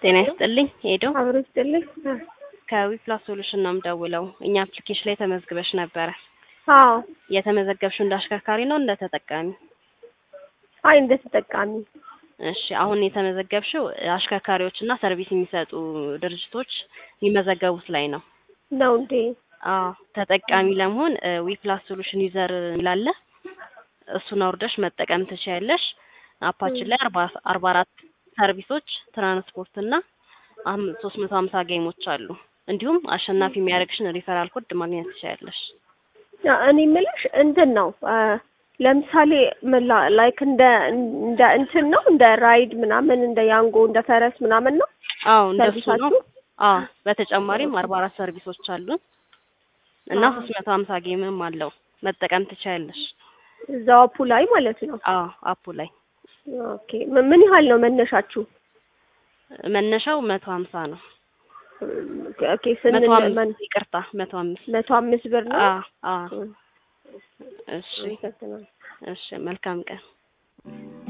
ጤና ይስጥልኝ ሄዶ አብሮ ይስጥልኝ። ከዊፕላስ ሶሉሽን ነው የምደውለው። እኛ አፕሊኬሽን ላይ ተመዝግበሽ ነበረ። አዎ የተመዘገብሽው እንደ አሽከርካሪ ነው እንደ ተጠቃሚ? አይ እንደ ተጠቃሚ እሺ አሁን የተመዘገብሽው አሽከርካሪዎች እና ሰርቪስ የሚሰጡ ድርጅቶች የሚመዘገቡት ላይ ነው። ነው እንዴ? አዎ ተጠቃሚ ለመሆን ዊፕላስ ሶሉሽን ዩዘር ይላለ እሱን አውርደሽ መጠቀም ትችያለሽ። አፓችን ላይ አርባ አርባ አራት ሰርቪሶች ትራንስፖርት እና ሶስት መቶ ሀምሳ ጌሞች አሉ። እንዲሁም አሸናፊ የሚያደርግሽን ሪፈራል ኮድ ማግኘት ትችያለሽ። ያ እኔ የምልሽ እንትን ነው ለምሳሌ ምላ ላይክ እንደ እንደ እንትን ነው እንደ ራይድ ምናምን እንደ ያንጎ እንደ ፈረስ ምናምን ነው አዎ እንደሱ ነው። ሰርቪሳችሁ? አዎ በተጨማሪም አርባ አራት ሰርቪሶች አሉን እና ሶስት መቶ ሀምሳ ጌምም አለው መጠቀም ትችያለሽ። እዛው አፑ ላይ ማለት ነው። አዎ አፑ ላይ ኦኬ ም- ምን ያህል ነው መነሻችሁ? መነሻው መቶ ሀምሳ ነው። ኦኬ ስንል መቶ መን- አምስት ይቅርታ መቶ አምስት መቶ አምስት ብር ነው። አዎ አዎ እሺ አመሰግናለሁ። እሺ መልካም ቀን